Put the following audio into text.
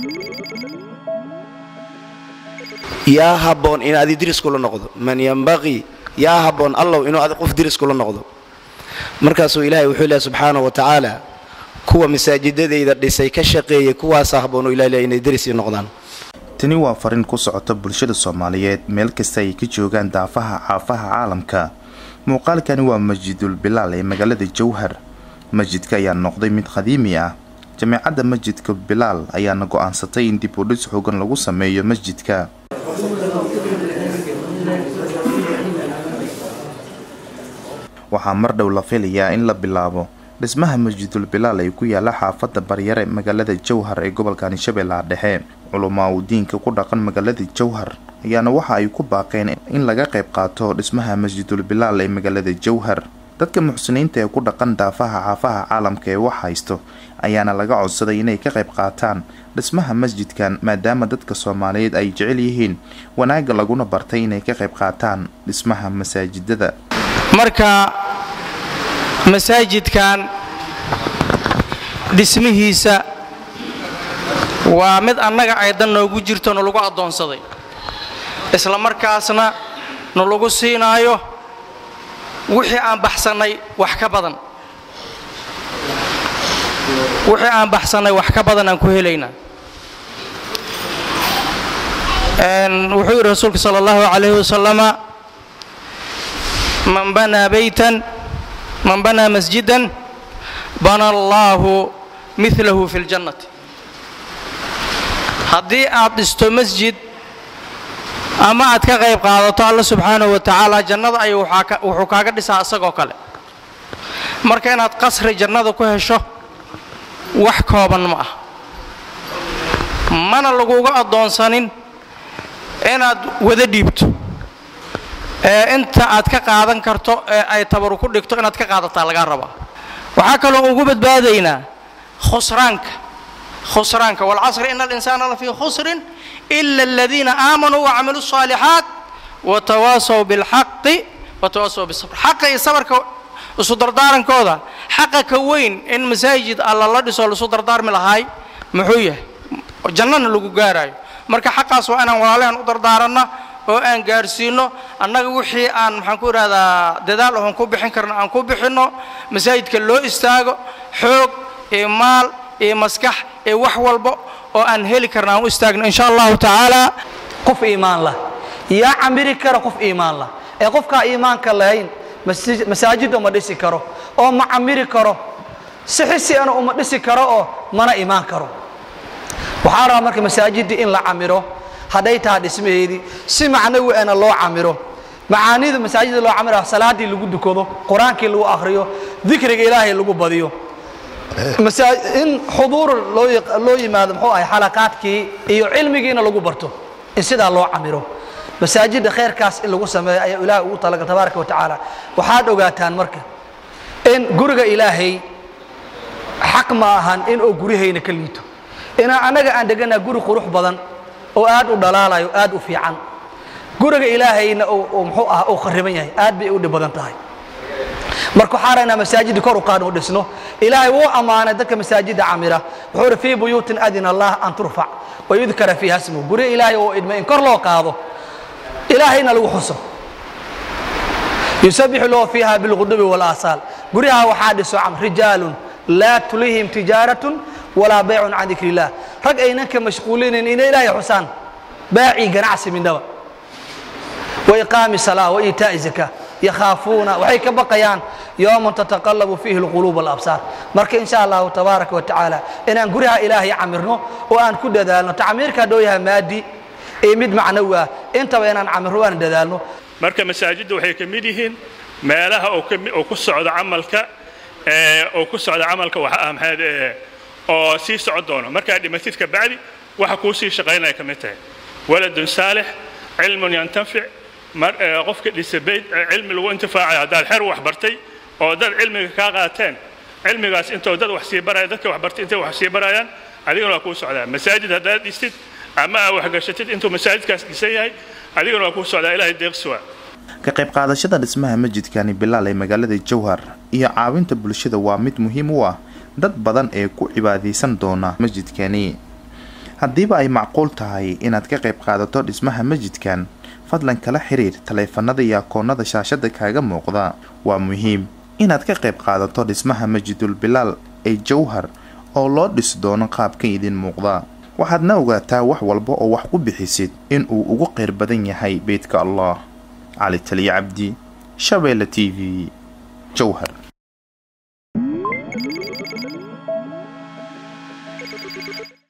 yaa habboon in adi diris kula noqdo man yambaqii yaa habboon allow inuu adi qof diris kula noqdo markaasuu ilaahay wuxuu leehay subxaanahu wa tacaala kuwa masaajidadayda dhisay ka shaqeeyay kuwaasa habboon uu ilahay leehay inay diris ii noqdaan tani waa fariin ku socota bulshada soomaaliyeed meel kasta ay ka joogaan daafaha caafaha caalamka muuqaalkani waa masjidul bilaal ee magaalada jowhar masjidka ayaa noqday mid qadiimi ah jameecadda masjidka bilaal ayaana go-aansatay in dib u dhis xoogan lagu sameeyo masjidka waxaa mar dhow la filayaa in la bilaabo dhismaha masjidul bilaal ay ku yaala xaafadda baryare magaalada jowhar ee gobolkani shabeellaha dhexe culamaa uu diinka ku dhaqan magaalada jowhar ayaana waxa ay ku baaqeen in laga qayb qaato dhismaha masjidul bilaal ee magaalada jowhar dadka muxsiniinta ee ku dhaqan daafaha caafaha caalamka ee wax haysto ayaana laga codsaday inay ka qayb qaataan dhismaha masjidkan maadaama dadka soomaaliyeed ay jecel yihiin wanaagga laguna bartay inay ka qayb qaataan dhismaha masaajidada marka masaajidkan dhismihiisa waa mid annaga aydan noogu jirto nalagu addoonsaday isla markaasna nalagu siinaayo wixii aan baxsannay wax ka badan wixii aan baxsannay wax ka badan aan ku helaynaa wuxuu yidhi rasuulka sala allahu calayhi wasalama man banaa baytan man banaa masjidan bana allaahu milahu fi ljannati haddii aad dhisto masjid ama aad ka qayb qaadato alla subxaanahu wa tacaala jannada ayuu wuxuu kaaga dhisaa isagoo kale marka inaad qasri jannada ku hesho wax kooban ma ah mana laguga addoonsanin inaad wada dhiibto ee inta aad ka qaadan karto ee ay tabaru ku dhigto inaad ka qaadataa lagaa rabaa waxaa kaloo ugu badbaadaynaa khusraanka khusraanka walcasri ina alinsaana lafii khusrin ila aladiina aamanuu wacamiluu الصaalixaat watawaasaw biاlxaqi watawaasaw bisabr xaqa iyo sabarka isu dardaarankooda xaqa ka weyn in masaajid alla la dhiso laisu dardaarmi lahaay muxuu yahay jannana lagu gaaraayo marka xaqaas waa inaan walaalahan u dardaaranna oo aan gaarsiino annaga wixii aan maxaan ku idhahdaa dadaal oon ku bixin karno aan ku bixinno masaajidka loo istaago xoog iyo maal iyo maskax iyo wax walba oo aan heli karna aan u istaagno insha allahu tacaala qof iimaan lah yaa camiri kara qof iimaan lah ee qofkaa iimaanka lahayn masaajidda uma dhisi karo oo ma camiri karo sixisiana uma dhisi karo oo mana imaan karo waxaa rabaa marka masaajidda in la camiro hadday taha dhismaheedii si macnawi ana loo camiro macaanidu masaajidda loo camiro salaaddii lagu dukado qur-aankii lagu akhriyo dikriga ilaahay lagu badiyo in xuduur loo yimaado muxuu ahay xalaqaadkii iyo cilmigiina lagu barto in sidaa loo camiro masaajidda khayrkaas in lagu sameeyo ayaa ilaahay ugu talagal tabaaraka wa tacaala waxaad ogaataan marka in guriga ilaahay xaq ma ahan in oo guryahayna ka liito inaan annaga aan deganaa guri qurux badan oo aad u dhalaalayo aad u fiican guriga ilaahayna muxuu ah uu khariban yahay aad bay u dhib badan tahay marka waxaa raynaa masaajidda kor u qaadn u dhisno ilaahay wuu ammaanay dadka masaajidda camira wuxuu uhi fii buyuutin adina allah an turfac wayudkara fiiha smuhu guryo ilaahay oo idma in kor loo qaado ilaahayna lagu xuso yusabixu lahu fiiha bilqudubi walaasaal guryaha waxaa dhiso cam rijaalun laa tulihim tijaaratun walaa baycun can dikri illah rag aynan ka mashquulinayn inay ilaahay xusaan baacii ganacsi midnaba wa iqaami salaa wa iitaa'i zakaa yakhaafuuna waxay ka baqayaan yowman tataqallabu fiihi alquluub walabsaar marka insha allahu tabaaraka wa tacaala inaan guryaha ilaahay camirno oo aan ku dadaalno tacmiirka hadduu yahay maadi iyo mid macnawi ah intaba inaan camirno aan dadaalno marka masaajidda waxay ka mid yihiin meelaha oo ku socdo camalka oo ku socda camalka waxa ah maxaad oo sii socon doono markaa dhimatid ka bacdi waxa kuu sii shaqaynaya ka mid tahay waladun saalix cilmun yantafic qofka dhisa bayd cilmi lagu intifaacayo haddaad xer wax bartay oo dad cilmiga kaa qaateen cilmigaas intoo dad wax sii baraya dadka wax bartay intay wax sii barayaan adigana waa kuu socdaa masaajid haddaad dhistid ama aad waxgashatid intuu masaajidkaas dhisan yahay adigana waa kuu socdaa ilaahay deeqsuwa ka qayb qaadashada dhismaha masjidkani bilaal ee magaalada jowhar iyo caawinta bulshada waa mid muhiim u ah dad badan ee ku cibaadaysan doona masjidkani haddiiba ay macquul tahay inaad ka qayb qaadato dhismaha masjidkan fadlan kala xiriir taleefanada iyo akoonnada shaashada kaaga muuqda waa muhiim inaad ka qayb qaadato dhismaha masjidul bilaal ee jowhar oo loo dhisi doono qaabka idin muuqda waxaadna ogaataa wax walba oo wax ku bixisid in uu ugu qayr badan yahay beydka allah cali taliya cabdi shabeelle t v jowhar